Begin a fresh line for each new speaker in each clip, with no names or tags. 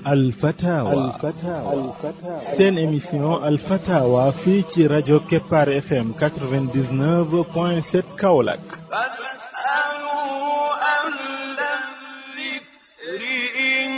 alfatawa seen émission alfatawa fii ci rajo keppaar fm 99 point 7 kaolack
فاسألوا أهل الذكر إن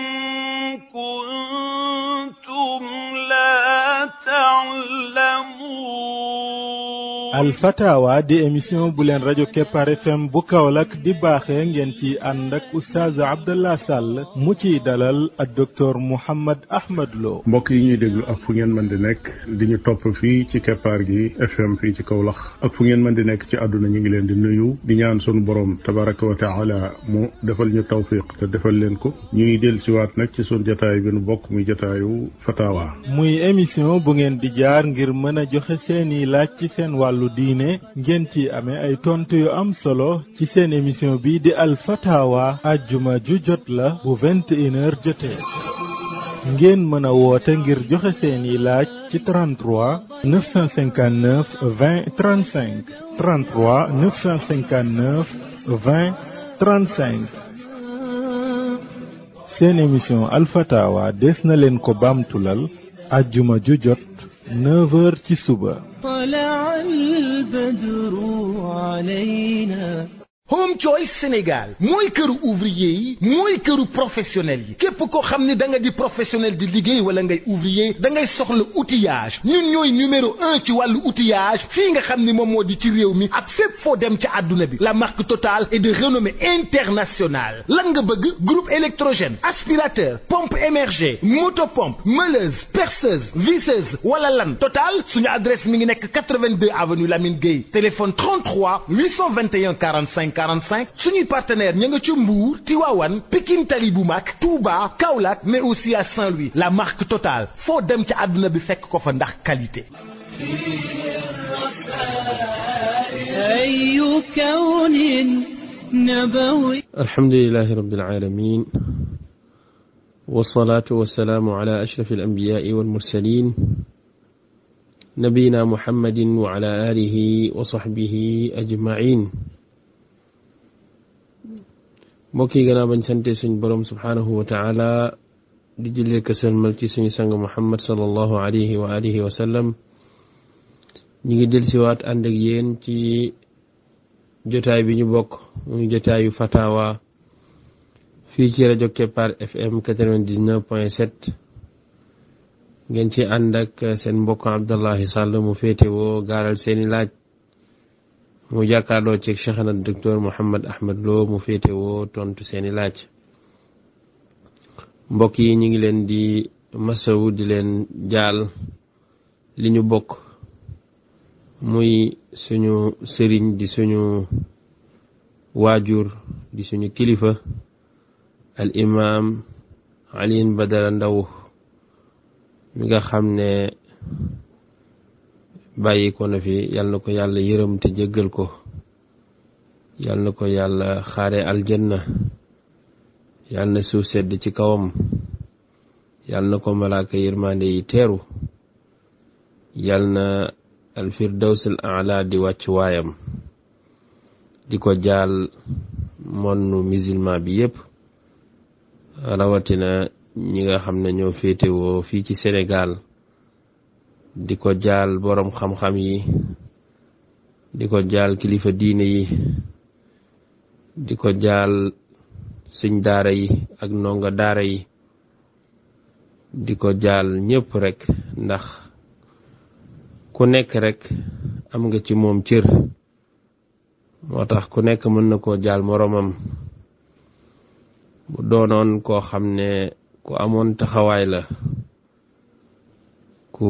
كنتم لا تعلمون
alfatawa di émission bu leen rajo keppaar fm bu kaolack di baaxee ngeen ci ànd ak oustaz abdallah sall mu ciy dalal ak docteur mouhammad ahmad lo
mbokk yi ñuy déglu ak fu ngeen mën di nekk di ñu topp fii ci keppaar gi fm fii ci Kaolack ak fu ngeen mën di nekk ci àdduna ñu ngi leen di nuyu di ñaan sunu borom tabaraka wa taala mu defal ñu tawfiq te defal leen ko ñuy del siwaat nag ci sunu jataay bi nu bokk muy jataayu fatawa
muy émission bu ngeen di jaar ngir mën a joxe seeni laaj ci seen wàllu diine ngeen ci amee ay tontu yu am solo ci seen émission bi di alfatawa ajjuma ju jot la bu 21 heures jotee ngeen mën a woote ngir joxe seeni laaj ci 33 959 20 35 33 959 20 35 seen émission alfatawa des na leen ko baamtulal ajjuma ju jot 9 heures ci suba
طلع البدر علينا
Home Choice Sénégal mooy këru ouvrier yi mooy këru professionnel yi képp koo xam ne da nga di professionnel di liggéey wala ngay ouvrier da ngay soxla outillage ñun ñooy numéro un ci wàllu outillage fii nga xam ni moom moo di ci réew mi ak fépp foo dem ci àdduna bi la marque Total est de renommée internationale lan nga bëgg groupe électrogène aspirateur pompe émergée motopompe meuleuse perceuse visseuse wala lan Total suñu adresse mi ngi nekk 82 avenue Lamine Gueye téléphone 33 821 45 45 suñuy partenaire ña nga ci Mbour Tivaouane Pikine Tali bu mag Touba Kaolack mais aussi à Saint-Louis la marque Total foo dem ci àdduna bi fekk ko fa ndax qualité
أي كون نبوي
الحمد لله رب العالمين والصلاة والسلام على أشرف الأنبياء والمرسلين نبينا محمد وعلى آله وصحبه أجمعين mbokk yi gannaaw bañ sante suñ borom subhaanahu wa taala di jullee ka sëlmal ci suñu sang muhammad sallallahu alayhi wa alihi wa sallam ñu ngi del siwaat ànd ak yéen ci jotaay bi ñu bokk muy jotaayu fatawa fii ci rajo keppaar fm 99 point 7 ngeen ci ànd ak seen mbokk abdallahi sàll mu féetewoo gaaral seeni laaj mu jàkkaarloo ci cheikhana docteur Mouhammad Ahmad Lo mu féetewoo tontu seeni laaj mbokk yi ñu ngi leen di masawu di leen jaal li ñu bokk muy suñu sëriñ di suñu waajur di suñu kilifa al imam Alioune Badara Ndaw mi nga xam ne bàyyi ko na fi yal na ko yàlla yërëm te jéggal ko yal na ko yàlla xaare aljanna yal na suuf sedd ci kawam yal na ko malaaka yërmande yi teeru yal na alfirdaws al aala di wàcc waayam di ko jaal monnu musulman bi yépp rawatina ñi nga xam ne ñoo féetewoo fii ci Sénégal di ko jaal boroom xam-xam yi di ko jaal kilifa diine yi di ko jaal sëñ daara yi ak ndongo daara yi di ko jaal ñépp rekk ndax ku nekk rekk am nga ci moom cër moo tax ku nekk mën na koo jaal moroomam bu doonoon koo xam ne ku amoon taxawaay la ku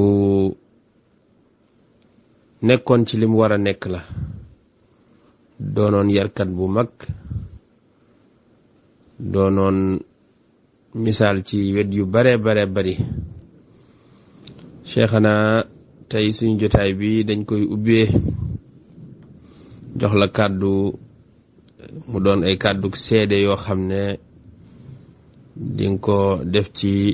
nekkoon ci lim war a nekk la doonoon yarkat bu mag doonoon misaal ci wet yu bare bare bari cheikhana tey suñu jotaay bi dañ koy ubbee jox la kàddu mu doon ay kàddu seede yoo xam ne dinga ko def ci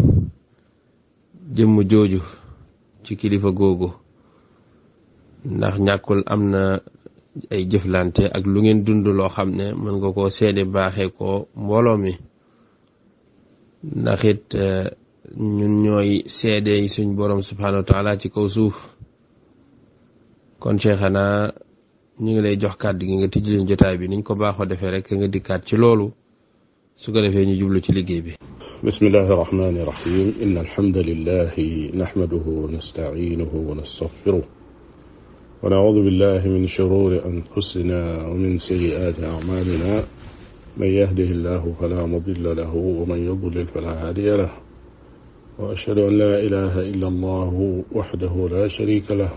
jëmm jooju ci kilifa googu ndax ñàkkul am na ay jëflante ak lu ngeen dund loo xam ne mën nga koo seede baaxee ko mbooloo mi ndax it ñun ñooy seede yi suñ borom subhanahu wa taala ci kaw suuf kon cheikhana ñu ngi lay jox kàddu gi nga tijji leen jotaay bi niñ ko baaxoo defee rek nga dikkaat ci loolu su ko defee ñu jublu ci liggéey bi
بسم الله الرحمن الرحيم إن الحمد لله نحمده ونستعينه ونستغفره ونعوذ بالله من شرور أنفسنا ومن سيئات أعمالنا من يهده الله فلا مضل له ومن يضلل فلا هادي له وأشهد أن لا إله إلا الله وحده لا شريك له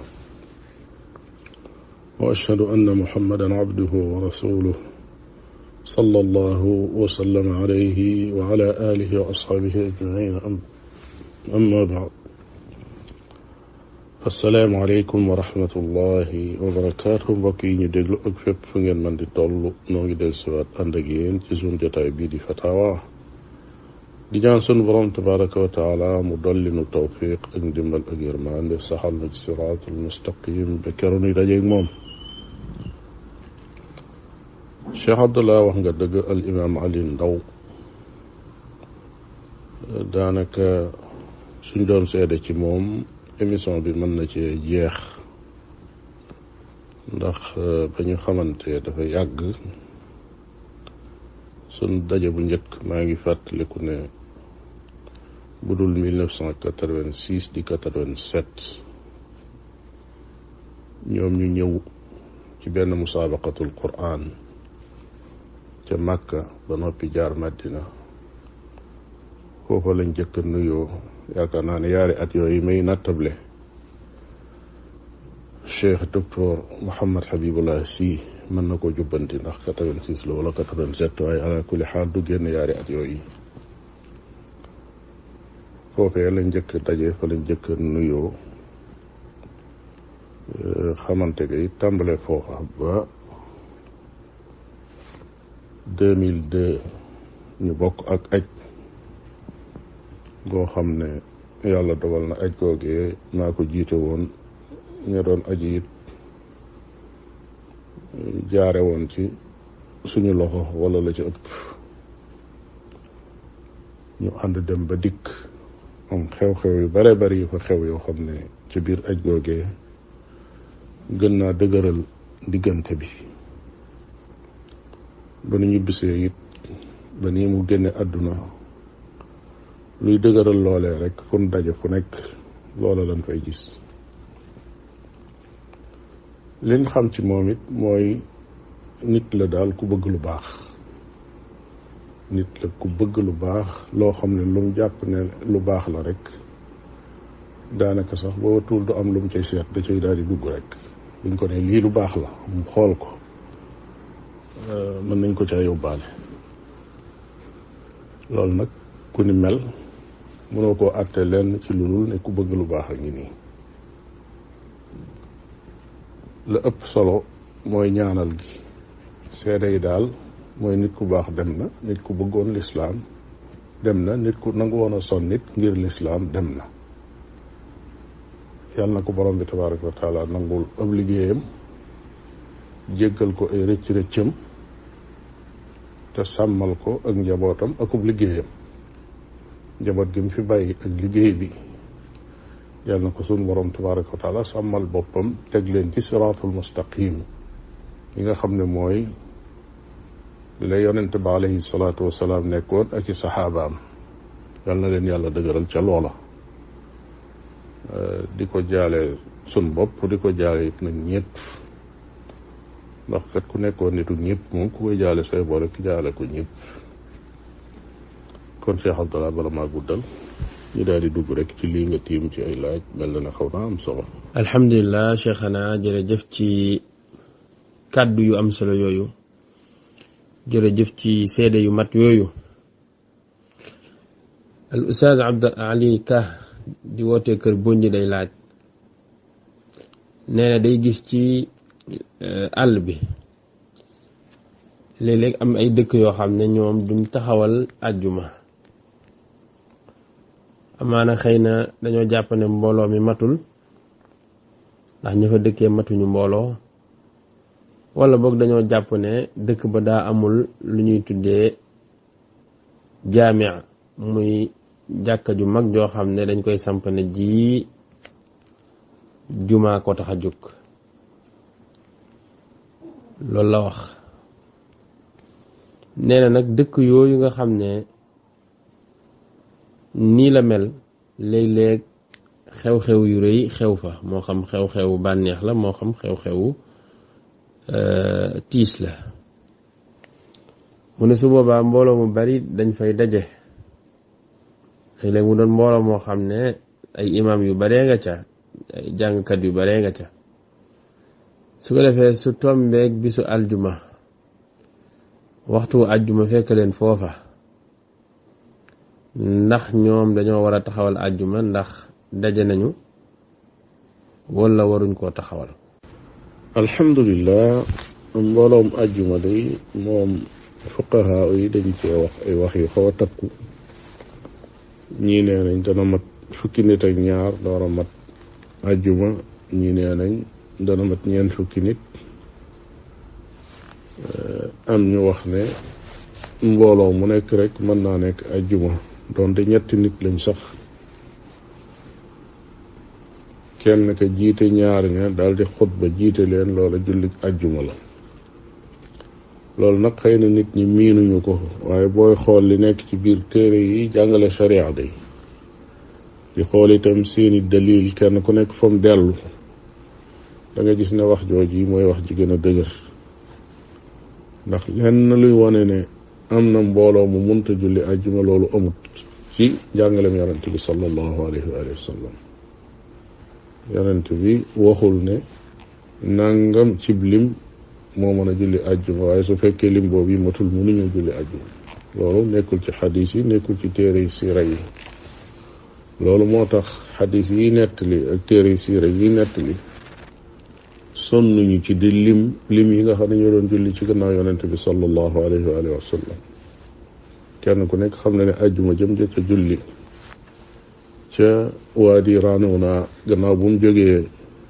وأشهد أن محمدا عبده ورسوله صلى الله وسلم عليه وعلى آله وأصحابه أجمعين أما بعد السلام عليكم ورحمة الله وبركاته mbokk yi ñu déglu ak fépp fu ngeen mën di toll noo ngi del siwaat ànd ak yéen ci suñu jotaay bii di fatawa di ñaan sunu borom tabaraka wa taala mu dolli nu tawfiq ak ndimbal ak yërmande saxal na ci siraatul mustaqim ba keroog nuy dajeeg moom cheikh abdullah wax nga dëgg al imam ali ndaw daanaka suñ doon seede ci moom émission bi mën na cee jeex ndax ba ñu xamante dafa yàgg suñ daje bu njëkk maa ngi fàttaliku ne bu dul mille neuf cent quatre-vingt-six di quatre-vingt-sept ñoom ñu ñëw ci benn musaabaqatul quran ca Makka ba noppi jaar Madina foofa lañ jëkk nuyoo yaakaar naa ne yaari at yooyu may nattable Cheikh docteur Mouhammad Habibullah Sy mën na ko jubbanti ndax quatre-vingt-six la wala quatre-vingt-sept waaye ala kulli xaal du génn yaari at yooyu foofee lañ njëkk daje fa lañ njëkk nuyoo xamante ga it tàmbale foofa ba deux mille deux ñu bokk ak aj goo xam ne yàlla dogal na aj googee maa ko jiite woon ña doon aji it jaare woon ci suñu loxo wala la ci ëpp ñu ànd dem ba dikk am xew-xew yu bare bari yu fa xew yoo xam ne ci biir aj googee gën naa dëgëral diggante bi ba nu ñu bisee it ba nii mu génne àdduna luy dëgëral loolee rek fu nu daje fu nekk loola lañ fay gis liñ xam ci moom it mooy nit la daal ku bëgg lu baax nit la ku bëgg lu baax loo xam ne lu mu jàpp ne lu baax la rek daanaka sax boo tuul du am lu mu cay seet da cay daal di dugg rek buñ ko ne lii lu baax la mu xool ko mën nañ ko caa yóbbaale loolu nag ku ni mel mënoo koo àtte lenn ci lu dul ne ku bëgg lu baax a ngi nii la ëpp solo mooy ñaanal gi seede yi daal mooy nit ku baax dem na nit ku bëggoon lislaam dem na nit ku nangu woon a son nit ngir lislaam dem na yàlla na ko borom bi tabaraka wa taala nangul ab liggéeyam jéggal ko ay rëcc rëccam te sàmmal ko ak njabootam akub liggéeyam njaboot gi mu fi bàyyi ak liggéey bi yàlla na ko sunu borom tabaraka wa taala sàmmal boppam teg leen ci siraatul mustaqim yi nga xam ne mooy la yonente ba alayhi salaatu wasalaam nekkoon ak i saxaabaam yàlla na leen yàlla dëgëral ca loola di ko jaale sun bopp di ko jaale it nag ñëpp ndax kat ku nekkoon nitu ñëpp moom ku koy jaale say boole ki jaale ko ñëpp kon Cheikh Abdallah bala maa guddal ñu daal di dugg rek ci lii nga tiim ci ay laaj mel na ne xaw naa am solo
alhamdulilah cheikhana jërëjëf ci kàddu yu am solo yooyu jërëjëf ci seede yu mat yooyu al ustaaz Abd Ali Ka di wootee kër Bonji day laaj nee na day gis ci àll bi léeg-léeg am ay dëkk yoo xam ne ñoom duñ taxawal àjjuma amaana xëy na dañoo jàpp ne mbooloo mi matul ndax ña fa dëkkee matuñu mbooloo wala boog dañoo jàpp ne dëkk ba daa amul lu ñuy tuddee jaamia muy jàkka ju mag joo xam ne dañ koy samp ne ji jumaa ko tax a jóg loolu la wax nee na nag dëkk yooyu nga xam ne nii la mel léeg-léeg xew-xew yu rëy xew fa moo xam xew-xewu bànneex la moo xam xew-xewu tiis la mu ne su boobaa mbooloo mu bari dañ fay daje léeg-léeg mu doon mbooloo moo xam ne ay imam yu baree nga ca ay jàngkat yu baree nga ca su ko defee su tombeeg bisu aljuma waxtu aljuma fekk leen foofa ndax ñoom dañoo war a taxawal aljuma ndax daje nañu wala waruñ koo taxawal
alhamdulilah mbooloom ajjuma day moom fuqaha yi dañ cee wax ay wax yu xaw a takku ñii nee nañ dana mat fukki nit ak ñaar door a mat ajjuma ñii nee nañ dana mat ñeent fukki nit am ñu wax ne mbooloo mu nekk rek mën naa nekk ajjuma doonte ñetti nit lañ sax kenn ka jiite ñaar ña daal di xutba jiite leen loola jullit ajjuma la loolu nag xëy na nit ñi miinuñu ko waaye booy xool li nekk ci biir téere yi jàngale sharia day di xool itam seeni dalil kenn ku nekk fa mu dellu da nga gis ne wax jooj yi mooy wax ji gën a dëgër ndax lenn luy wane ne am na mbooloo mu munta julli ajjuma loolu amut ci jàngalem yonent bi sallallahu alayhi wa sallam yonent bi waxul ne nangam cib lim moo mën a julli ajjuma waaye su fekkee lim boobu yi matul mënuñu julli ajjuma loolu nekkul ci xadis yi nekkul ci téere yi siira yi loolu moo tax xadis yi nettali ak téere yi siira yi nettali sonnuñu ci di lim lim yi nga xam ne ñoo doon julli ci gannaaw yonente bi sallallahu alayhi wa alihi wa sallam kenn ku nekk xam na ne ajjuma jëm ja ca julli ca waadi Ranuna gannaaw bu mu jógee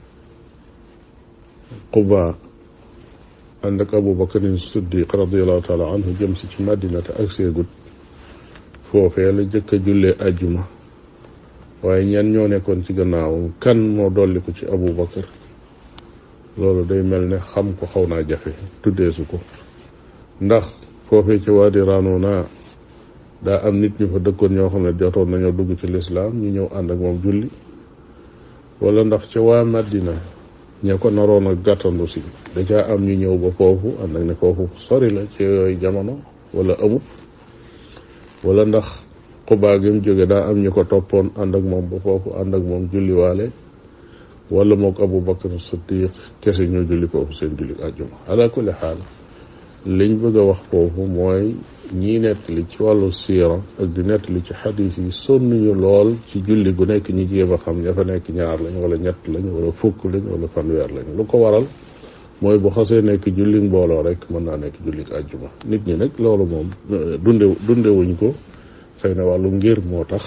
Quba ànd ak Abu Bakarin Siddiq radiallahu taala anhu jëm si ci Madinata ak seegut foofee la jëkk a jullee ajjuma waaye ñan ñoo nekkoon ci gannaawam kan moo dolli ko ci Abu Bakar loolu day mel ne xam ko xaw naa jafe tuddeesu ko ndax foofee ci waadi Ranuna daa am nit ñu fa dëkkoon ñoo xam ne jotoon nañoo dugg ci lislaam ñu ñëw ànd ak moom julli wala ndax ca waa Madina ña ko naroon a gàttandu si da caa am ñu ñëw ba foofu ànd ak ne foofu sori la ci yooyu jamono wala amut wala ndax xubaa gi mu jóge daa am ñu ko toppoon ànd ak moom ba foofu ànd ak moom julliwaale wala mook Abu Bakar Siddiq kese ñoo julli foofu seen julli àjjuma ala kulli xaal liñ bëgg a wax foofu mooy ñii nettali ci wàllu siira ak di nettali ci xadis yi sonnuñu lool ci julli gu nekk ñi jéem a xam ña fa nekk ñaar lañ wala ñett lañ wala fukk lañ wala fanweer lañ lu ko waral mooy bu xasee nekk julli mbooloo rek mën naa nekk julli àjjuma nit ñi nag loolu moom dunde dundewuñ ko xëy na wàllu ngir moo tax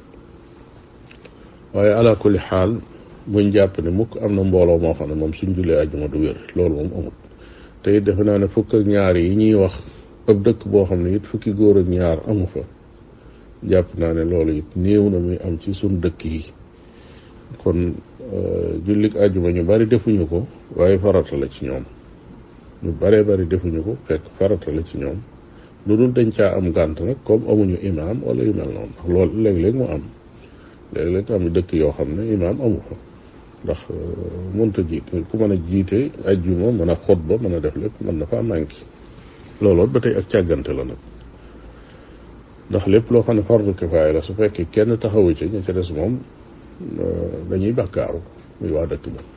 waaye ala kulli xaal buñ jàpp ne mukk am na mbooloo moo xam ne moom suñ jullee àjjuma du wér loolu moom amut te it defe naa ne fukk ak ñaar yi ñuy wax ab dëkk boo xam ne it fukki góor ak ñaar amu fa jàpp naa ne loolu it néew na muy am ci suñ dëkk yi kon jullik àjjuma ñu bari defuñu ko waaye farata la ci ñoom ñu baree bari defuñu ko fekk farata la ci ñoom lu dul dañ caa am gànt nag comme amuñu imaam wala yu mel noonu ndax loolu léeg-léeg mu am léeg-léeg am dëkk yoo xam ne imaam amu fa ndax mënta jiite ku mën a jiite ajjuma mën a xutba mën a def lépp mën na faa manqué looloot ba tey ak càggante la nag ndax lépp loo xam ne fardu kifaaya la su fekkee kenn taxawu ci ña ca des moom dañuy bàkkaaru muy waa dëkk ba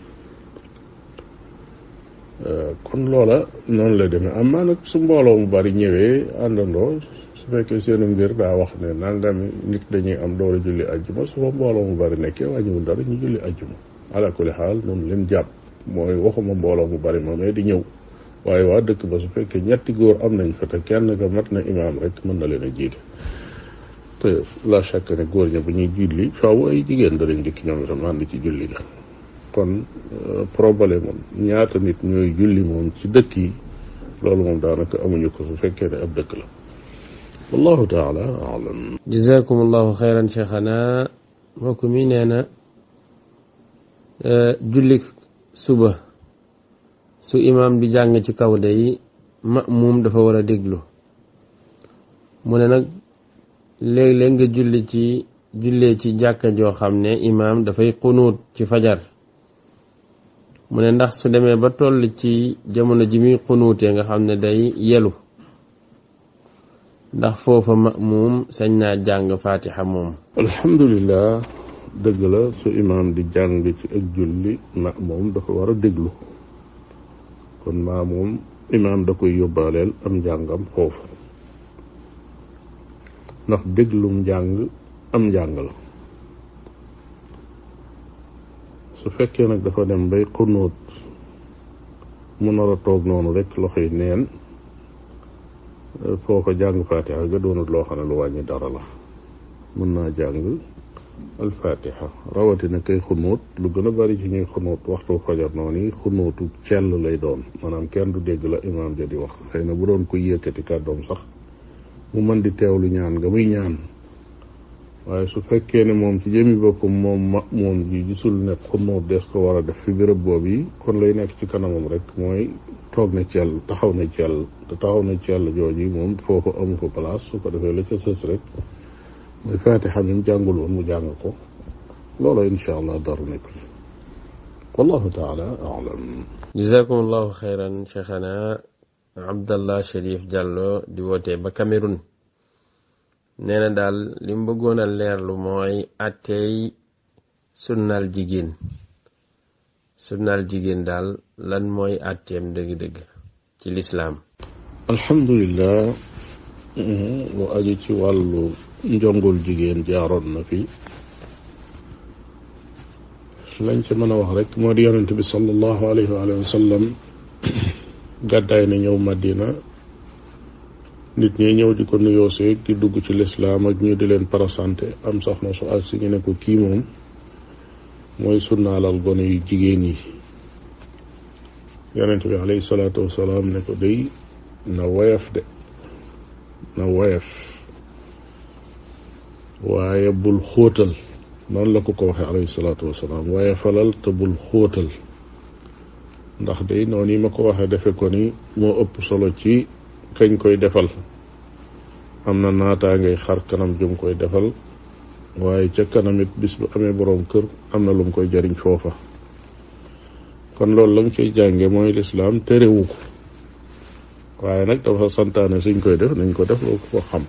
kon loola noonu la demee am maa nag su mbooloo mu bari ñëwee àndandoo su fekkee seenu ngir daa wax ne nangami nit dañuy am doole julli ajjuma su fa mbooloo mu bari nekkee wàññiwul dara ñu julli ajjuma ala kulli xaal noonu leen jàpp mooy waxuma mbooloo mu bari moomee di ñëw waaye waa dëkk ba su fekkee ñetti góor am nañ fa te kenn ka mat na imaam rek mën na leen a jiite te la chaque ne góor ña bu ñuy julli faaw ay jigéen danañ dikk ñoom itam ànd ci julli ga kon problème moom ñaata nit ñooy julli moom ci dëkk yi loolu moom daanaka amuñu ko su fekkee ne ab dëkk la wallahu taala alam
jazakum allahu xayran cheikhana mbokk mi nee na julli suba su imaam di jàng ci kaw day ma'muum dafa war a déglu mu ne nag léeg-léeg nga julli ci jullee ci jàkka joo xam ne imaam dafay xunuut ci fajar mu ne ndax su demee ba toll ci jamono ji muy xunuutee nga xam ne day yelu ndax foofa ma'muum sañ naa jàng fatiha moom
alhamdulilah dëgg la su imaam di jàng ci ak julli ma'muum dafa war a déglu kon ma'muum imaam da koy yóbbaaleel am njàngam foofu ndax déglum njàng am njàng la su fekkee nag dafa dem bay xunóot mu nar a toog noonu rek loxoy neen foofa jàng fatiha ga doonut loo xam ne lu wàññi dara la mën naa jàng alfatiha rawatina kay xunóot lu gën a bari ci ñuy xunóot waxtu fajar noonu yi xunóotu cell lay doon maanaam kenn du dégg la imaam ja di wax xëy na bu doon koy yëkkati kàddoom sax mu mën di teewlu ñaan nga muy ñaan waaye su fekkee ne moom ci jëmi boppam moom ma moom ji gisul ne xunóot des ko war a def fi béréb boobu yi kon lay nekk ci kanamam rek mooy toog na cell taxaw na cell te taxaw na cell jooju moom foofu amu fa place su ko defee la ca sës rek mooy fatiha mi mu jàngul woon mu jàng ko loola insha allah daru nekk fi wallahu taala alam
jazakum allahu xayran cheikhana abdallah sharif Diallo di wootee ba Cameroun nee na daal li mu bëggoon a leerlu mooy attey sunnaal jigéen sunnaal jigéen daal lan mooy atteem dëgg-dëgg ci lislaam
alhamdulilah lu aju ci wàllu njongul jigéen jaaroon na fi lañ ci mën a wax rek moo di yonent bi sallallahu alayhi wa sallam gàddaay na ñëw Madina nit ñi ñëw di ko nuyoo seeg di dugg ci lislaam ak ñu di leen parasanté am soxna su ak si ñu ne ko kii moom mooy sunnaalal gone yu jigéen yi yonent bi alayhi salaatu wasalaam ne ko day na woyof de na woyof waaye bul xóotal noonu la ko ko waxee alayhi salaatu wasalaam waaye falal te bul xóotal ndax day noonu yi ma ko waxee defe ko ni moo ëpp solo ci kañ koy defal am na naataa ngay xar kanam jum koy defal waaye ca kanamit bis bu amee boroom kër am na lu mu koy jariñ foofa kon loolu la nga koy jànge mooy lislaam terewu ko waaye nag dafa santaane suñ koy def nañ ko def loo ko xam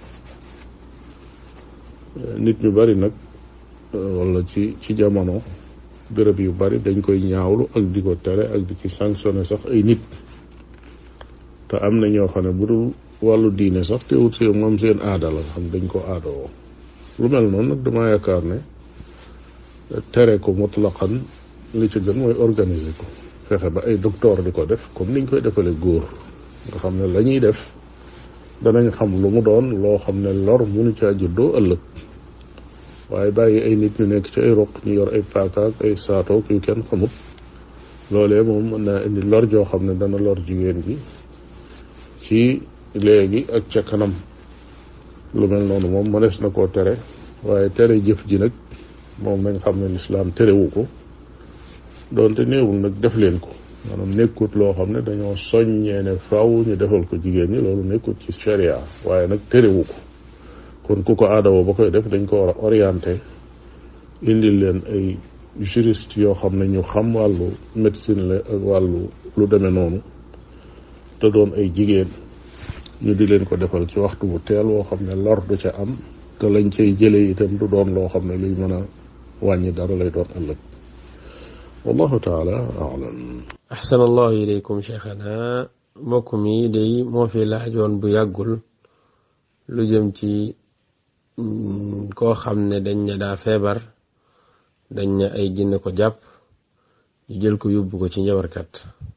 nit ñu bari nag wala ci ci jamono béréb yu bari dañ koy ñaawlu ak di ko tere ak di ci sanctionné sax ay nit te am na ñoo xam ne bu dul wàllu diine sax teewut seen moom seen aada la xam dañ ko aadawoo lu mel noonu nag dama yaakaar ne tere ko mutlaqan li ci gën mooy organiser ko fexe ba ay docteur di ko def comme niñ koy defale góor nga xam ne la ñuy def danañ xam lu mu doon loo xam ne lor munu caa juddoo ëllëg waaye bàyyi ay nit ñu nekk ci ay roq ñu yor ay paakaak ay saatoog yu kenn xamut loolee moom mën naa indi lor joo xam ne dana lor jigéen gi ci léegi ak ca kanam lu mel noonu moom mënees na koo tere waaye tere jëf ji nag moom nañ xam ne lislaam terewu ko doonte néewul nag def leen ko maanaam nekkut loo xam ne dañoo soññee ne faw ñu defal ko jigéen ñi loolu nekkut ci sharia waaye nag terewu ko kon ku ko aadawoo ba koy def dañ ko war a orienté indil leen ay juriste yoo xam ne ñu xam wàllu médecine la ak wàllu lu demee noonu te doon ay jigéen ñu di leen ko defal ci waxtu bu teel woo xam ne lor du ca am te lañ cay jëlee itam du doon loo xam ne luy mën a wàññi dara lay doon ëllëg wallahu taala alam
ahsan allahu ilaykum cheikhana mbokk mi day moo fi laajoon bu yàggul lu jëm ci koo xam ne dañ ne daa feebar dañ ne ay jinne ko jàpp ñu jël ko yóbbu ko ci njabarkat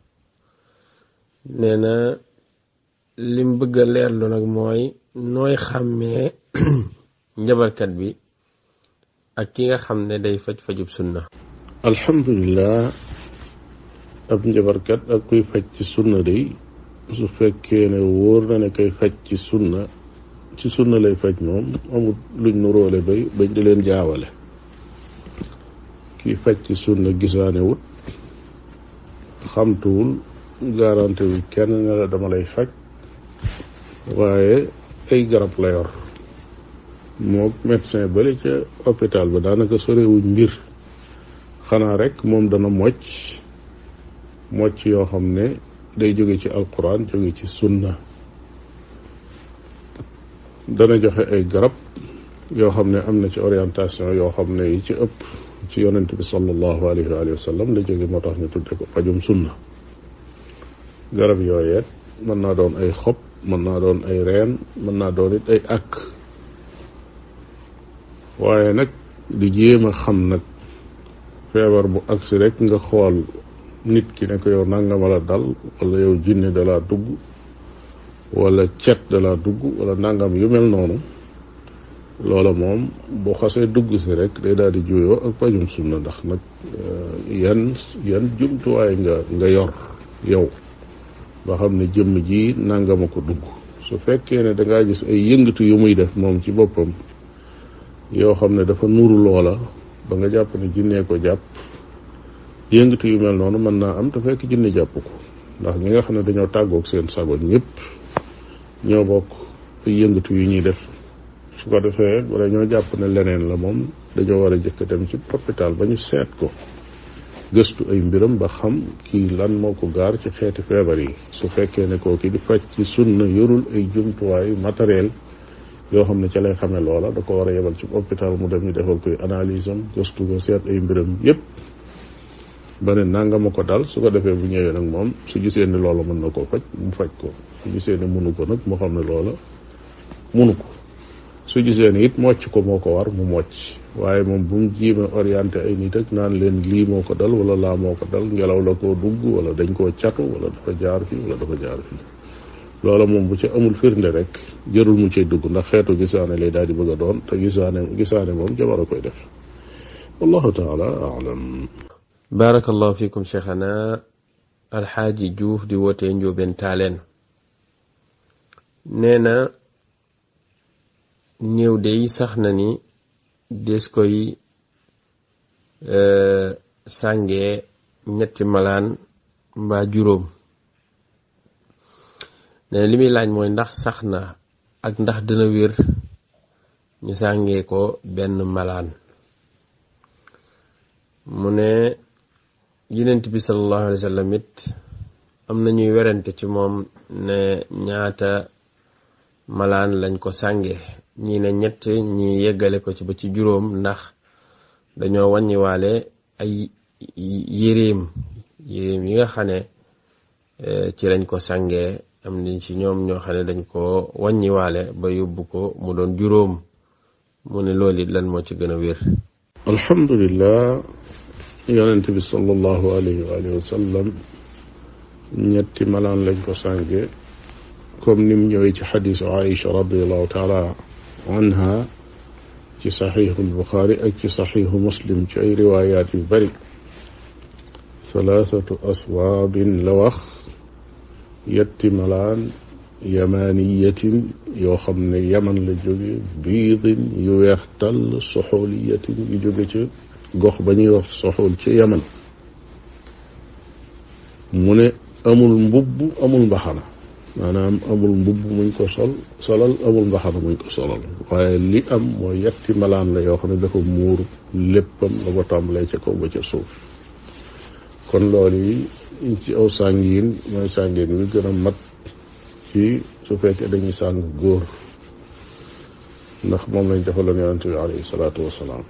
nee na lim bëgg a leerlu nag mooy nooy xàmmee njabarkat bi ak ki nga xam ne day faj fajub sunna
alhamdulilah ab njabarkat ak kuy faj ci sunna day su fekkee ne wóor na ne koy faj ci sunna ci sunna lay faj moom amul luñ nu róole bay bañ di leen jaawale kii faj ci sunna gisaane wut xamtuwul garanti wu kenn ne la dama lay faj waaye ay garab la yor moo médecin bale ca hôpital ba daanaka sorewuñ mbir xanaa rek moom dana mocc mocc yoo xam ne day jóge ci alquran jóge ci sunna dana joxe ay garab yoo xam ne am na ci orientation yoo xam ne yi ci ëpp ci yonent bi sallallahu alayhi wa sallam la jóge moo tax ñu tudde ko pajum sunna garab yooyeet mën naa doon ay xob mën naa doon ay reen mën naa doon it ay akk waaye nag di jéem a xam nag feebar bu agsi rek nga xool nit ki ne ko yow nangama la dal wala yow jinne da laa dugg wala cet da laa dugg wala nangam yu mel noonu loola moom bu xasee dugg si rek day daal di juyoo ak pajum sunna ndax nag yan yan jumtuwaay nga nga yor yow ba xam ne jëmm ji nangama ko dugg su fekkee ne dangaa gis ay yëngatu yu muy def moom ci boppam yoo xam ne dafa nuru loola ba nga jàpp ne jinnee ko jàpp yëngatu yu mel noonu mën naa am te fekk jinne jàpp ko ndax ñi nga xam ne dañoo tàggoog seen sago ñëpp ñoo bokk ay yëngatu yu ñuy def su ko defee wala ñoo jàpp ne leneen la moom dañoo war a jëkk dem ci hôpital ba ñu seet ko gëstu ay mbiram ba xam kii lan moo ko gaar ci xeeti feebar yi su fekkee ne koo ki di faj ci sunna yorul ay jumtuwaay matériel yoo xam ne ca lay xamee loola da ko war a yebal ci hôpital mu dem ñu defal koy analyse am gëstu ko seet ay mbiram yépp ba ne nanga ma ko dal su ko defee bu ñëwee nag moom su gisee ni loola mën na koo faj mu faj ko su gisee ne munu ko nag mu xam ne loola munu ko su gisee ne it mocc ko moo ko war mu mocc waaye moom bu mu jiima orienté ay nit ak naan leen lii moo ko dal wala laa moo ko dal ngelaw la koo dugg wala dañ koo catu wala dafa jaar fii wala dafa jaar fii loola moom bu ci amul firnde rek jërul mu cay dugg ndax xeetu gisaane lay daal di bëgg a doon te gisaane gisaane moom jabar a koy def wallahu taala alam
barakallahu fikum cheikhana alxaaji juuf di wootee njóobeen taaleen nee na néew day sax na ni des koy sàngee ñetti malaan mbaa juróom nee na li muy laaj mooy ndax sax na ak ndax dina wér ñu sàngee ko benn malaan mu ne yenent bi sallallahu alayhi wa sallam it am na ñuy werante ci moom ne ñaata malaan lañ ko sànge ñii ne ñett ñi yeggale ko ci ba ci juróom ndax dañoo wàññiwaale ay yéreem yéreem yi nga xam ne ci lañ ko sàngee am ni ci ñoom ñoo xam ne dañ ko wàññiwaale ba yóbbu ko mu doon juróom mu ne loolu it lan moo ci gën a wér
alhamdulillah yonent bi sallallahu alayhi wa alihi wa sallam ñetti malaan lañ ko sànge comme nim ñëwee ci xadisu Aïcha radiallahu taala anha ci saxiixu Buxaari ak ci saxiixu Muslim ci ay riwaayaat yu bari thalathatu aswaabin la wax yetti malaan yamaniyatin yoo xam ne yaman la jóge biidin yu weex tàll soxooliyatin yu jóge ca gox ba ñuy wax soxool ci yaman mu ne amul mbubb amul mbaxana maanaam amul mbubb muñ ko sol solal amul mbaxana muñ ko solal waaye li am mooy yetti malaan la yoo xam ne dafa muur léppam la ko tàmbalee ca kaw ba ca suuf kon loolu yi ci aw sàngiin mooy sàngiin wi gën a mat ci su fekkee dañuy sàng góor ndax moom lañ defaloon yonente bi alayhi salaatu wasalaam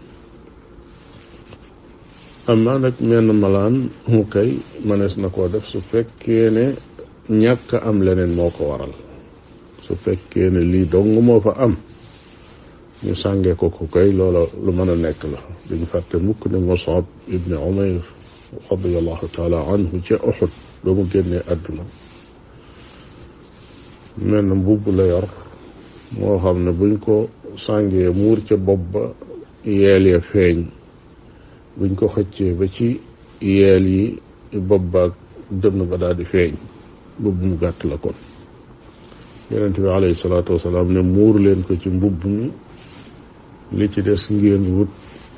amma nag menn malaan mu kay mënees na koo def su fekkee ne ñàkk am leneen moo ko waral su fekkee ne lii dong moo fa am ñu sàngee ko ko kay loola lu mën a nekk la duñ fàtte mukk ne Musab ibni Umayr radiallahu taala anhu ca Uxud ba mu génnee àdduna mel na mbubb la yor moo xam ne buñ ko sàngee muur ca bopp ba yeel ya feeñ buñ ko xëccee ba ci yeel yi bopp baag dënn ba daal di feeñ mbubb mu gàtt la kon yonent bi alayhi salaatu wasalaam ne muur leen ko ci mbubb mi li ci des ngeen wut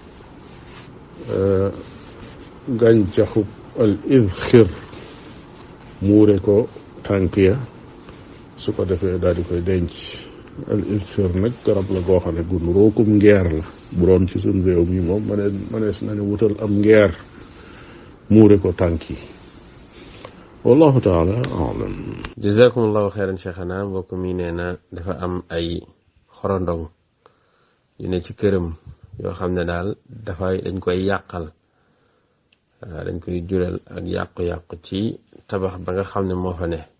gàncaxub al idxir muure ko tànk ya su ko defee daal di koy denc al idxir nag garab la goo xam ne gu nuróokum ngeer la bu doon ci suñ réew mi moom mënees mënees na ne wutal am ngeer muure ko tànk yi wallahu taala alam
jazakumullahu xeyran cheikhana mbokk mi nee na dafa am ay xorondong yu ne ci këram yoo xam ne daal dafay dañ koy yàqal dañ koy jural ak yàqu-yàqu ci tabax ba nga xam ne moo fa ne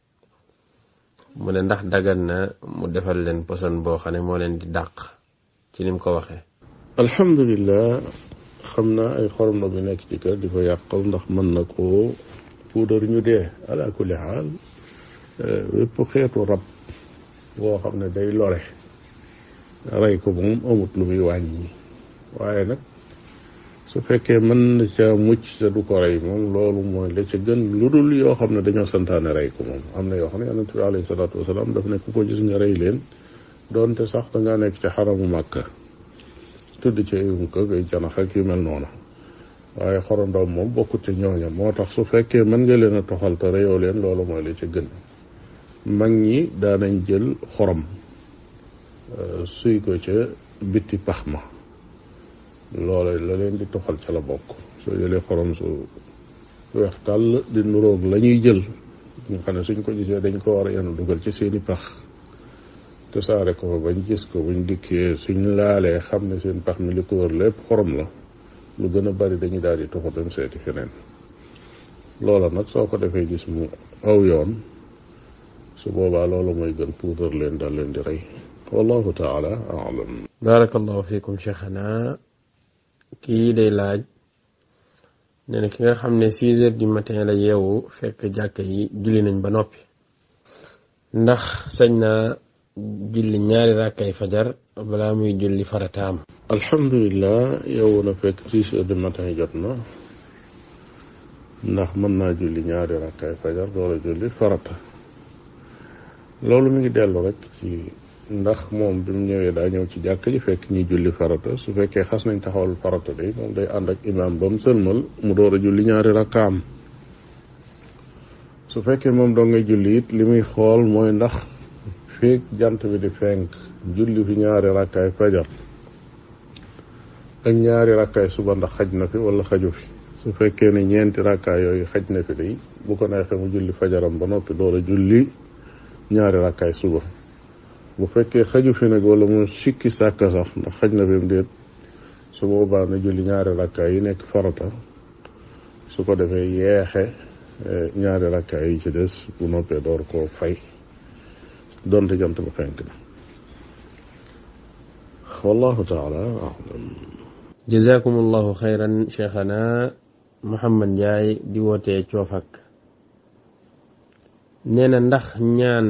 mu ne ndax dagan na mu defal leen poson boo xam ne moo leen di dàq ci ni mu ko waxee
alhamdulilah xam naa ay xorom bi nekk ci kër di ko yàqal ndax mën na koo puudar ñu dee ala kulli xaal wépp xeetu rab boo xam ne day lore rey ko moom amut lu muy wàññi waaye nag su fekkee mën na ca mucc te du ko rey moom loolu mooy la ca gën lu dul yoo xam ne dañoo santaane rey ko moom am na yoo xam ne yonent bi alayhi salaatu wasalaam daf ne ku ko gis nga rey leen doonte sax da ngaa nekk ci xaramu màkka tudd ci ayum ko ay janax ak yu mel noonu waaye xorondoom moom bokkut ci ñooña moo tax su fekkee mën nga leen a toxal te reyoo leen loolu mooy la ca gën mag ñi daanañ jël xorom suy ko ca bitti pax ma loola la leen di toxal ca la bokk soo jëlee xorom su weex tàll di nuroog la ñuy jël nga xam ne suñ ko gisee dañ ko war a yenu dugal ci seeni pax te saare ko fa bañ gis ko buñ dikkee suñ laalee xam ne seen pax mi li ko wër lépp xorom la lu gën a bari dañuy daal di toxu dem seeti feneen loola nag soo ko defee gis mu aw yoon su boobaa loolu mooy gën puudar leen daal leen di rey wallahu taala alam
barakallahu fikum cheikhana kii day laaj nee na ki nga xam ne six heures du matin la yeewu fekk jàkka yi julli nañ ba noppi ndax sañ naa julli ñaari rakkay fajar balaa muy julli farataam
alhamdulilah yeewu na fekk six heures du matin jot na ndax mën naa julli ñaari rakkay fajar doola julli farata loolu mi ngi dellu rek ci ndax moom bi mu ñëwee daa ñëw ci jàkk ji fekk ñuy julli farata su fekkee xas nañ taxawal farata day moom day ànd ak imaam ba mu sëlmal mu door a julli ñaari rakkaam su fekkee moom doo ngay julli it li muy xool mooy ndax feek jant bi di fenk julli fi ñaari rakkaay fajar ak ñaari rakkaay suba ndax xaj na fi wala xaju fi su fekkee ne ñeenti rakkaay yooyu xaj na fi day bu ko neexee mu julli fajaram ba noppi door a julli ñaari rakkaay suba bu fekkee xaju fi nag wala mu sikki sàkk sax ndax xaj na fi mu déet su boobaa na julli ñaari rakkaay yi nekk farata su ko defee yeexe ñaari rakkaay yi ci des bu noppee door koo fay donte jant ba fenk na wallahu taala alam
jazakumullahu xayran cheikhana Muhammad Njaay di wootee coofak nee na ndax ñaan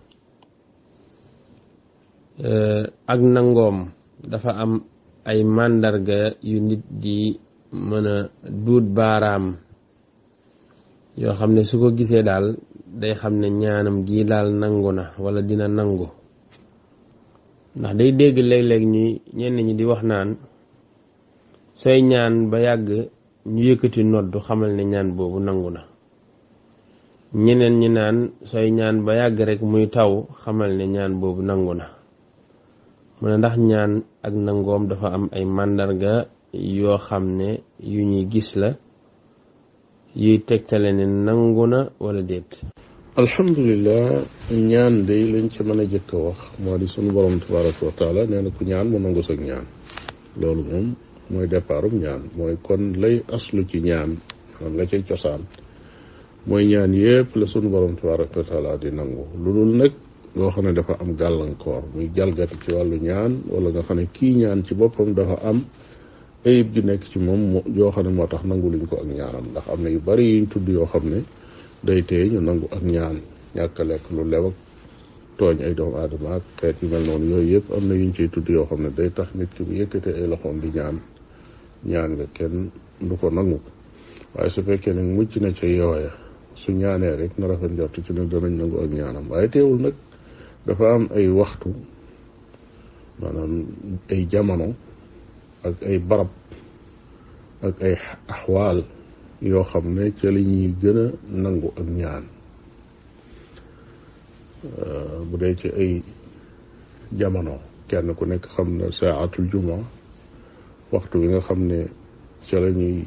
ak nangoom dafa am ay màndarga yu nit di mën a duut baaraam yoo xam ne su ko gisee daal day xam ne ñaanam gii daal nangu na wala dina nangu ndax day dégg léeg-léeg ñi ñenn ñi di wax naan sooy ñaan ba yàgg ñu yëkkati noddu xamal ne ñaan boobu nangu na ñeneen ñi naan sooy ñaan ba yàgg rek muy taw xamal ne ñaan boobu nangu na mu ne ndax ñaan ak nangoom dafa am ay màndarga yoo xam ne yu ñuy gis la yuy tegtale ne nangu na wala déet
alhamdulilah ñaan day lañ ci mën a jëkk a wax moo di sunu borom tabaraka wa taala nee na ku ñaan mu nangu sag ñaan loolu moom mooy départum ñaan mooy kon lay aslu ci ñaan xam la cay cosaan mooy ñaan yépp la sunu borom tabaraka wa taala di nangu lu dul nag loo xam ne dafa am gàllankoor muy jalgati ci wàllu ñaan wala nga xam ne kii ñaan ci boppam dafa am ayib gi nekk ci moom yoo xam ne moo tax nangu luñ ko ak ñaanam ndax am na yu bari yuñ tudd yoo xam ne day tey ñu nangu ak ñaan ñàkk a lekk lu lew ak tooñ ay doomu aadama ak xeet yu mel noonu yooyu yëpp am na yuñ ciy tudd yoo xam ne day tax nit ki bu yëkkatee ay loxoom di ñaan ñaan nga kenn du ko nangu waaye su fekkee ne mucc na ca yooya su ñaanee rek na rafet njort ci ne danañ nangu ak ñaanam waaye teewul nag dafa am ay waxtu maanaam ay jamono ak ay barab ak ay axwaal yoo xam ne ca la ñuy gën a nangu ak ñaan bu dee ci ay jamono kenn ku nekk xam na saatul juma waxtu bi nga xam ne ca la ñuy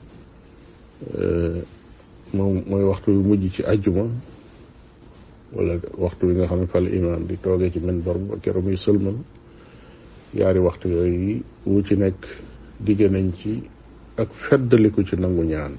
moom mooy waxtu bi mujj ci ajjuma wala waxtu bi nga xam ne fa la imaam di toogee ci minbar ba keroog muy sëlmal yaari waxtu yooyu wu ci nekk digge nañ ci ak feddaliku ci nangu ñaan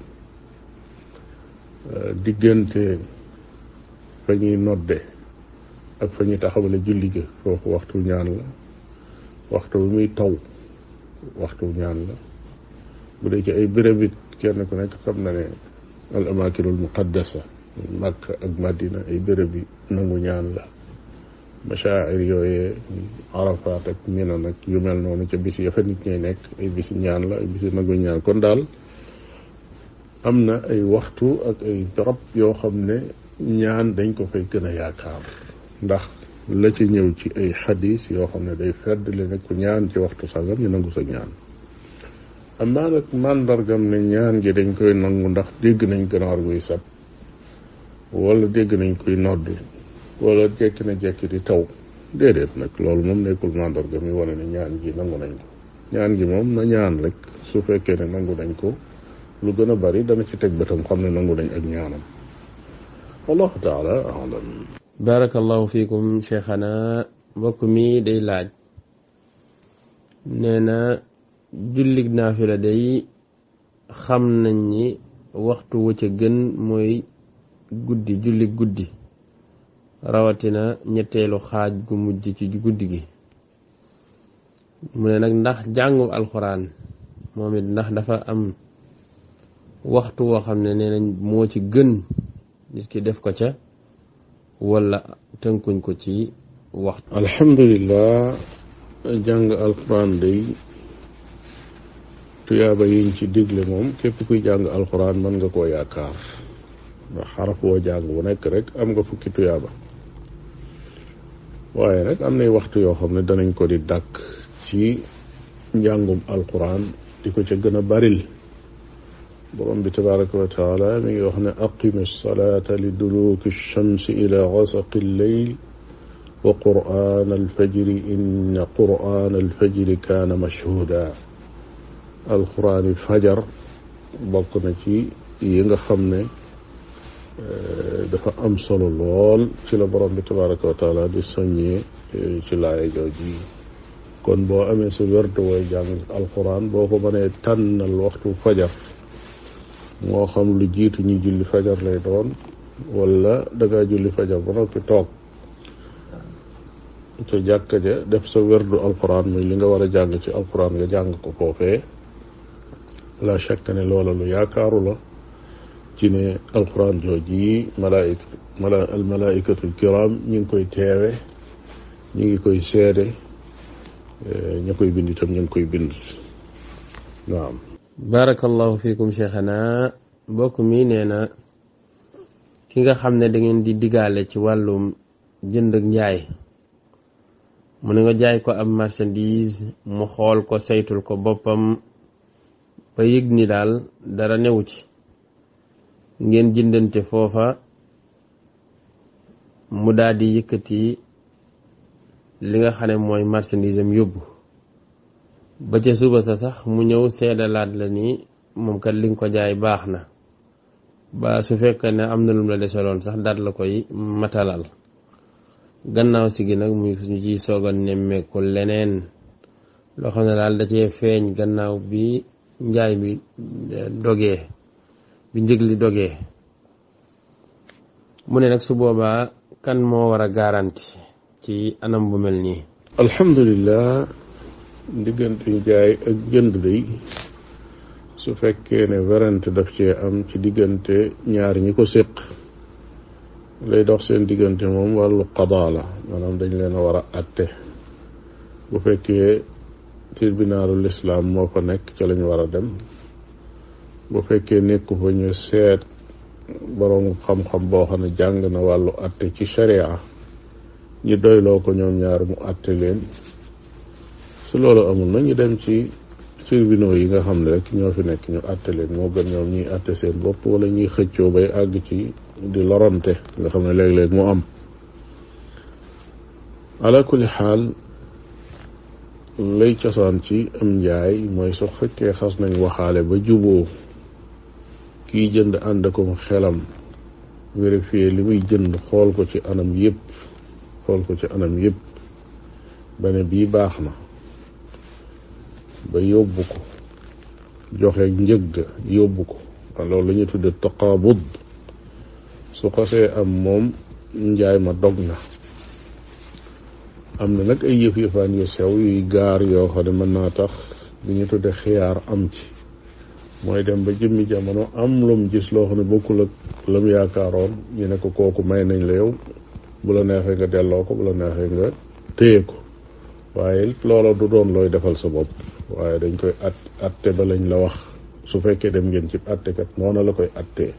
diggante fa ñuy nodde ak fa ñuy taxawale julli ga foofu waxtu ñaan la waxtu bi muy taw waxtu ñaan la bu dee ci ay béréb it kenn ku nekk xam na ne al amakinul muqaddasa Makka ak Madina ay béréb yi nangu ñaan la machair yooyee Arafat ak Mina nag yu mel noonu ca bis ya fa nit ñay nekk ay bisi ñaan la ay bisi nangu ñaan kon daal am na ay waxtu ak ay barab yoo xam ne ñaan dañ ko fay gën a yaakaar ndax la ci ñëw ci ay xadis yoo xam ne day fedd li ne ku ñaan ci waxtu sangam ñu nangu sa ñaan amaa nag màndargam ne ñaan gi dañ koy nangu ndax dégg nañ ganaar guy sab wala dégg nañ koy nodd wala jekki na jekki di taw déedéet nag loolu moom nekkul màndarga mi wane ne ñaan gi nangu nañ ko ñaan gi moom na ñaan rek su fekkee ne nangu nañ ko lu gën a bari dana ci teg bëtam xam ne nangu nañ ak ñaanam wallahu taala alam
barakallahu fiikum cheikhana mbokk mi day laaj nee na jullig naafila day xam nañ ni waxtu wu ca gën mooy guddi julli guddi rawatina ñetteelu xaaj gu mujj ci guddi gi mu ne nag ndax jàngu alxuraan moom it ndax dafa am waxtu woo xam ne nee nañ moo ci gën nit ki def ko ca wala tënkuñ ko ci waxtu
alhamdulillah jàng alxuraan day tuyaaba yiñ ci digle moom képp kuy jàng alxuraan mën nga koo yaakaar ndax xaraf woo jàng bu nekk rek am nga fukki tuyaaba waaye nag am nay waxtu yoo xam ne danañ ko di dàkk ci njàngum alquran di ko ca gën a baril borom bi tabaraka wa taala mi ngi wax ne aqimi salata li duluki shamsi ila gasaqi lleyl wa quran alfajri inna quran alfajri kaana mashhuda alqurani fajar bokk na ci yi nga xam ne dafa am solo lool ci la borom bi tabaraka wa taala di soññee ci laaya jooji kon boo amee sa werdu way jàng alquran boo ko mënee tànnal waxtu fajar moo xam lu jiitu ñu julli fajar lay doon wala dangaa julli fajar ba noppi toog ca jàkka ja def sa werdu alquran muy li nga war a jàng ci alquran nga jàng ko foofee la shakka ne loola lu yaakaaru la ci ne alquran jooji yi malaayika mala al malaayikatul kiram ñu ngi koy teewe ñu ngi koy seede ña koy bind itam ñu ngi koy bind naam
barakallahu fiikum cheikhana mbokk mi nee na ki nga xam ne da ngeen di digaale ci wàllum jënd ak njaay mu ne nga jaay ko am marchandise mu xool ko saytul ko boppam ba yëg ni daal dara newu ci ngeen jëndante foofa mu daal di yëkkati li nga xam ne mooy marchandise am yóbbu ba ca suba sa sax mu ñëw seedalaat la ni moom kat li nga ko jaay baax na ba su fekkee ne am na lum la desaloon sax daat la koy matalal gannaaw si gi nag muy ñu ciy soog a nemmeeku leneen loo xam ne daal da cee feeñ gannaaw bi njaay mi dogee bi njëg li dogee mu ne nag su boobaa kan moo war a garanti ci anam bu mel nii
alhamdulillah diggante jaay ak jënd day su fekkee ne werante daf cee am ci diggante ñaar ñi ko séq lay dox seen diggante moom wàllu qadaa la maanaam dañ leen a war a atte bu fekkee tribunalul islam moo fa nekk ca lañ war a dem bu fekkee nekku fa ñu seet boroom xam-xam boo xam ne jàng na wàllu atte ci sharia ñu doyloo ko ñoom ñaar mu àtte leen su loolu amul na ñu dem ci tribunaux yi nga xam ne rek ñoo fi nekk ñu àtte leen moo gën ñoom ñuy àtte seen bopp wala ñuy xëccoo bay àgg ci di lorante nga xam ne léeg-léeg mu am ala kulli xaal lay cosaan ci am njaay mooy su fekkee xas nañ waxaale ba juboo kiy jënd ànd ko xelam vérifier li muy jënd xool ko ci anam yépp xool ko ci anam yépp ba ne bii baax na ba yóbbu ko joxe njëgg yóbbu ko loolu la ñuy tudde taqaabud su xasee am moom njaay ma dog na am na nag ay yëf yëfaan yu sew yuy gaar yoo xam ne mën naa tax li ñu tudde xiyaar am ci mooy dem ba jëmmi jamono am lum gis loo xam ne bokkul ak lam yaakaaroon ñu ne ko kooku may nañ la yow bu la neexee nga delloo ko bu la neexee nga téye ko waaye loola du doon looy defal sa bopp waaye dañ koy at atte ba lañ la wax su fekkee dem ngeen ci attekat noonu la koy attee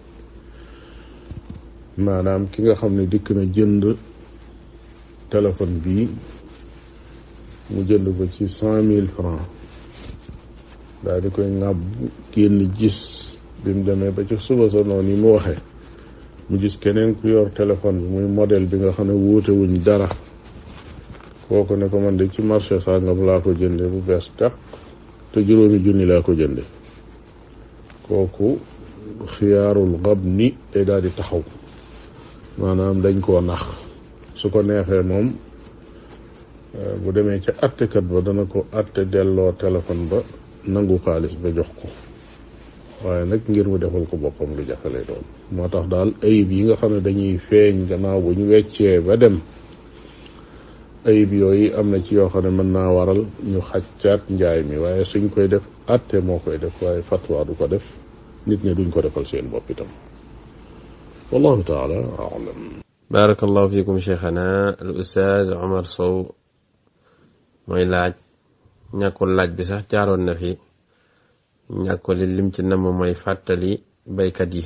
maanaam ki nga xam ne dikk na jënd téléphone bii mu jënd ko ci cent mille francs daal di koy ŋàbb génn gis bi mu demee ba ci suba sa noonu yi mu waxee mu gis keneen ku yor téléphone bi muy modèle bi nga xam ne wuute wuñ dara kooku ne ko man de ci marché sàngam laa ko jënde bu bees tàq te juróomi junni laa ko jënde kooku xiyaarul xab ni day daal di taxaw maanaam dañ koo nax su ko neexee moom bu demee ca attekat ba dana ko atte delloo téléphone ba nangu xaalis ba jox ko waaye nag ngir mu defal ko boppam lu jafe lay doon moo tax daal ayib yi nga xam ne dañuy feeñ gannaaw bu ñu weccee ba dem ayib yooyu am na ci yoo xam ne mën naa waral ñu xaccaat njaay mi waaye suñ koy def atte moo koy def waaye fatwa du ko def nit ñi duñ ko defal seen bopp itam wallahu taala alam
barakallahu fikum cheikhana al ustaaz Omar Sow mooy laaj ñàkkul laaj bi sax jaaroon na fi ñàkkul li lim ci namm mooy fàttali baykat yi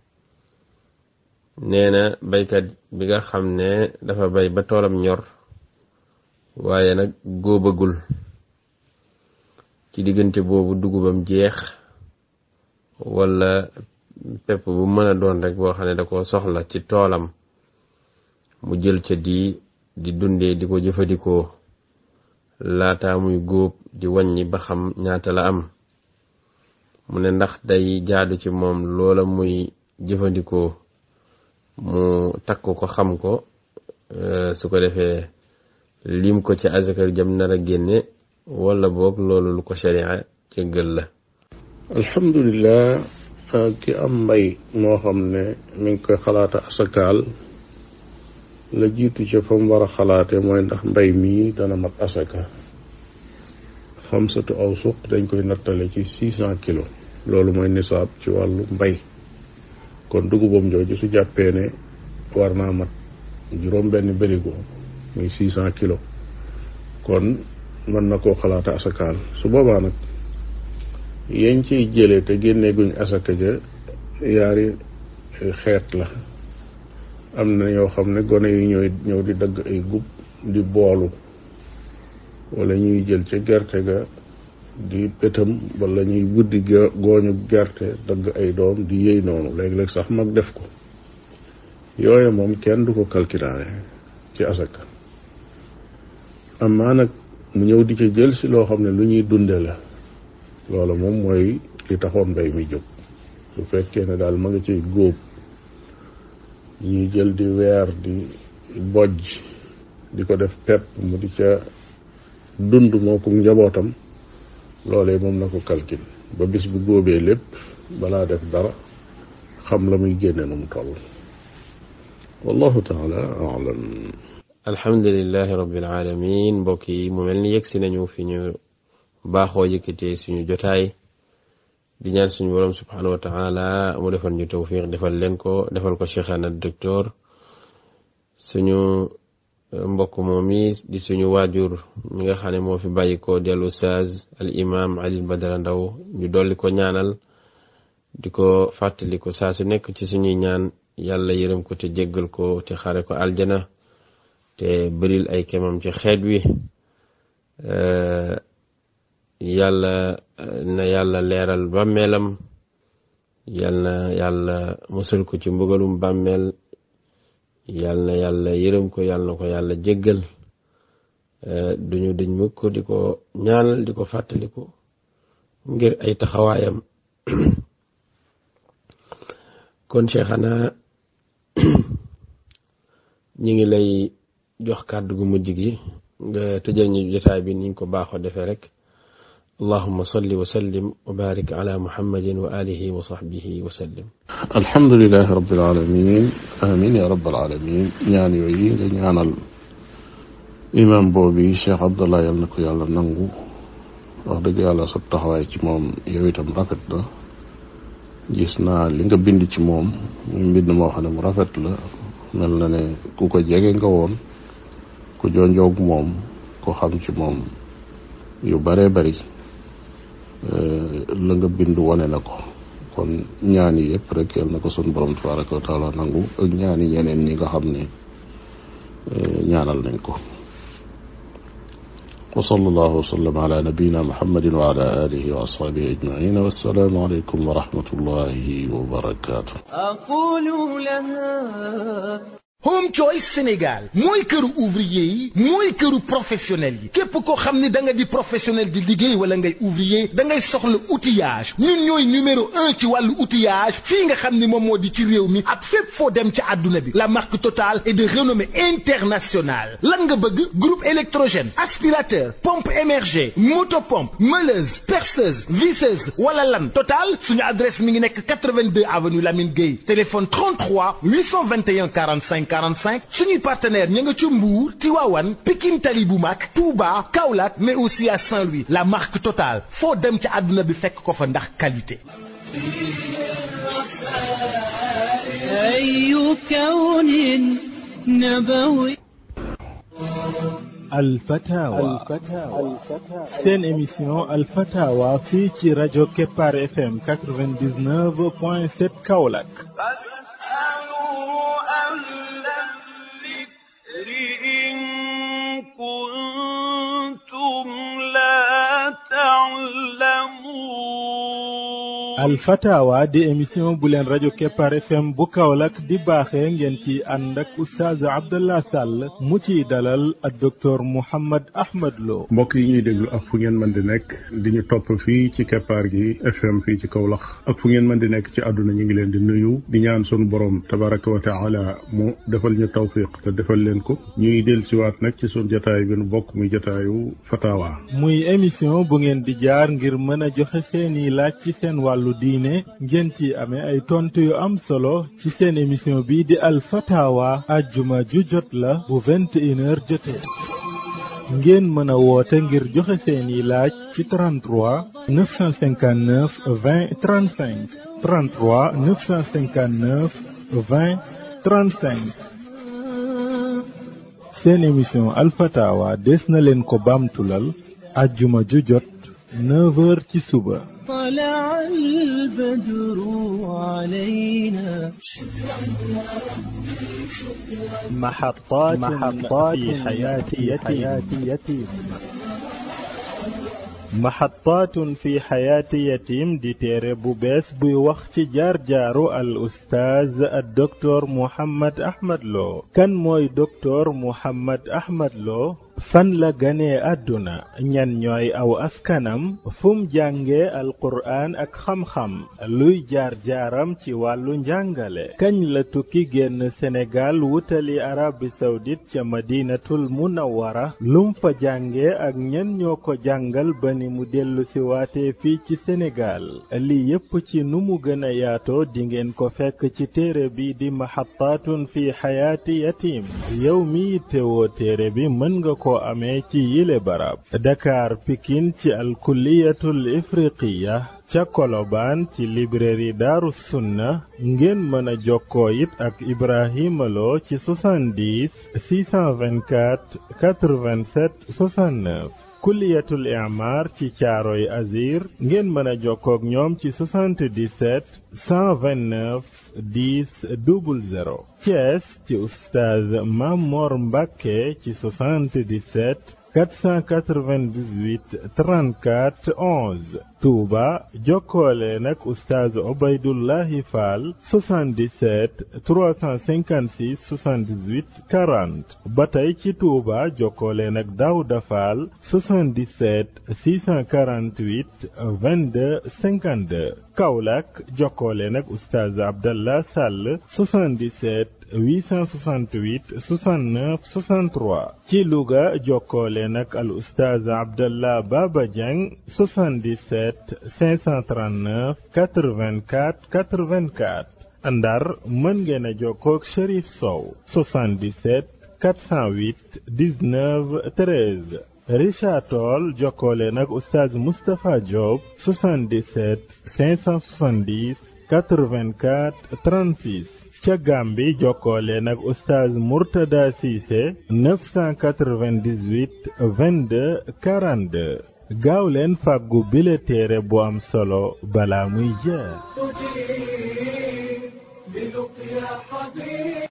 nee na baykat bi nga xam ne dafa bay ba toolam ñor waaye nag góobagul ci diggante boobu dugubam jeex wala pepp bu mën a doon rek boo xam ne da ko soxla ci toolam mu jël ca di di dundee di ko jëfandikoo laataa muy góob di wàññi ba xam ñaata la am mu ne ndax day jaadu ci moom loola muy jëfandikoo mu takk ko xam ko su ko defee lim ko ci azaka jam nar a génne wala boog loolu lu ko sharia jéggal la
alhamdulilah ki am mbay moo xam ne mi ngi koy xalaata asakaal la jiitu ca fa mu war a xalaate mooy ndax mbay mii dana mat asaka xamsatu aw suq dañ koy nattale ci six cent kilos loolu mooy nisaab ci wàllu mbay kon dugubam jooju su jàppee ne war naa mat juróom benn bërigo muy six cent kilos kon mën na koo xalaata asakaal su boobaa nag yañ ciy jëlee te génnee guñ asaka ja yaari xeet la am na ñoo xam ne gone yi ñooy ñëw di dagg ay gub di boolu wala ñuy jël ca gerte ga di pétam wala ñuy buddi gooñu gerte dagg ay doom di yëy noonu léeg-léeg sax mag def ko yooye moom kenn du ko calculaale ci asaka amaa nag mu ñëw di ca jël si loo xam ne lu ñuy dunde la loola moom mooy li taxoon mbay mi jóg su fekkee ne daal ma nga ciy góob ñuy jël di weer di bojj di ko def pepp mu di ca dund moo ko njabootam loolee moom na ko calcul ba bis bu góobee lépp balaa def dara xam la muy génne nu mu toll wallahu taala alam
alhamdulilahi rabbil alamin mbokk yi mu mel ni yegg si nañu fi ñu baaxoo yëkkatee suñu jotaay di ñaan suñu borom subhanahu wa taala mu defal ñu tawfiq defal leen ko defal ko cheikhana docteur suñu mbokk moom mi di suñu waajur mi nga xam ne moo fi bàyyi ko dellu ustaaz al imam Ali Badara Ndaw ñu dolli ko ñaanal di ko fàttali ko saa su nekk ci suñuy ñaan yàlla yërëm ko te jéggal ko te xare ko aljana te bëril ay kemam ci xeet wi yàlla na yàlla leeral bàmmeelam yal na yàlla musal ko ci mbugalum bàmmeel yal na yàlla yërëm ko yal na ko yàlla jéggal duñu dëñ mukk di ko ñaanal di ko fàttaliku ngir ay taxawaayam kon Cheikhana ñi ngi lay jox kàddu gu mujj gi nga tëjal ñu jotaay bi niñ ko baaxoo defee rek allahuma salli wa sallim wa barik ala muhammadin wa alihi wa sahbihi wa sallim
alhamdulilahi rabbil alamin amin ya rabbal alamin ñaan yooyu nga ñaanal imam boobi Cheikh Abdallah yal na ko yàlla nangu wax dëgg yàlla sa taxawaay ci moom yow itam rafet na gis naa li nga bind ci moom muy mbind moo xam ne mu rafet la mel na ne ku ko jege nga woon ku jonjoog moom ku xam ci moom yu bare bari la nga bind wane na ko kon ñaan yi yëpp rek yal na ko sun borom tabaraka wa taala nangu ak ñaani ñeneen ñi nga xam ne ñaanal nañ ko wa sallallahu wa sallam ala nabiyina muhammadin wa ala alihi wa ashabihi ajmain wassalaamu aleykum wa rahmatullahi wa barakatuh
أقول لها
Home Choice Sénégal mooy këru ouvrier yi mooy këru professionnel yi képp koo xam ni da nga di professionnel di liggéey wala ngay ouvrier da ngay soxla outillage ñun ñooy numéro un ci wàllu outillage fii nga xam ni moom moo di ci réew mi ak fépp foo dem ci àdduna bi la marque Total est de renommée internationale lan nga bëgg groupe électrogène aspirateur pompe émergée motopompe meuleuse perceuse visseuse wala lan Total suñu adresse mi ngi nekk 82 avenue Lamine Gueye téléphone 33 821 45 45 suñuy partenaire ña nga ci Mbour Tivaouane Pikine Tali bu mag Touba Kaolack mais aussi à Saint-Louis la marque Total foo dem ci àdduna bi fekk ko fa ndax qualité
أي كون نبوي
alfatawa seen émission alfatawa fii ci rajo Kepar FM 99.7 Kaolack
فاسألوا أهل الذكر إن كنتم لا تعلمون
alfatawa di émission bu leen rajo Kepar FM bu Kaolack di baaxee ngeen ci ànd ak oustaz Abdallah Sall mu ciy dalal ak docteur Mouhammad Ahmad Lo
mbokk yi ñuy déglu ak fu ngeen mën di nekk di ñu topp fii ci keppaar gi FM fii ci Kaolack ak fu ngeen mën di nekk ci àdduna ñu ngi leen di nuyu di ñaan sunu borom tabaraka wa taala mu defal ñu tawfiq te defal leen ko ñuy del siwaat nag ci sunu jataay bi nu bokk muy jataayu fatawa
muy émission bu ngeen di jaar ngir mën a joxe seeni laaj ci seen wàllu diine ngeen ci amee ay tontu yu am solo ci seen émission bi di al fatawa ajjuma ju jot la bu vingt et une heures jotee ngeen mën a woote ngir joxe seeni laaj ci 33 959 20 35 33 959 20 35 seen émission alfatawa des na leen ko baamtulal ajjuma ju jot 9 heures ci suba
طلع البدر علينا
محطات محطات في حياة يتيم محطات في حياة يتيم di téere bu bees buy wax ci jaar-jaaru al ustaaz ak docteur Mouhammad Ahmad Lo kan mooy docteur Mouhammad Ahmad Lo fan la ganee àdduna ñan ñooy aw askanam fum jànge alquraan ak xam-xam luy jaar-jaaram ci wàllu njàngale kañ la tukki génn Sénégal wutali Arabie Saoudite ca madinatul munawwara lum fa jànge ak ñan ñoo ko jàngal ba ni mu dellu si waatee fii ci Sénégal li yépp ci nu mu gën a yaatoo dingeen ko fekk ci téere bi di maxattaatun fi xayaati yatim yow mi yittewoo téere bi mën nga ko amee ci yile barab Dakar Pikine ci alkulliyatul ifriqiya ca Kolobaan ci librairie Daaru Sunna ngeen mën a jokkoo it ak Ibrahima Lo ci 70 624 87 69 kulliyatul i'mar ci caaroy azir ngeen mën a jokkoog ñoom ci 77 129 10 00 Thiès ci oustaz Mamor Mbacke ci 77 498 34 11 Touba jokkoole nag oustaz Obaydullahi Fall 77 356 78 40 ba tey ci Touba jokkoole nag Daouda Fall 77 648 22 52 Kaolack jokkoole nag oustaz Abdallah Sall 77 868 69 63 ci Louga jokkoole nag al oustaz Abdallah Baba Dieng 77 539 84 84 Ndar mën ngeen a jokkoo ak Cherif Sow 77 408 19 13 Richard Toll jokkoole nag oustaz Moustapha Diop 77 570 84 36 ca Gàmbi jokkoole nag oustaz Mourtada Cissé 998 22 42 gaaw leen fàggu bile téere bu am solo balaa muy jeex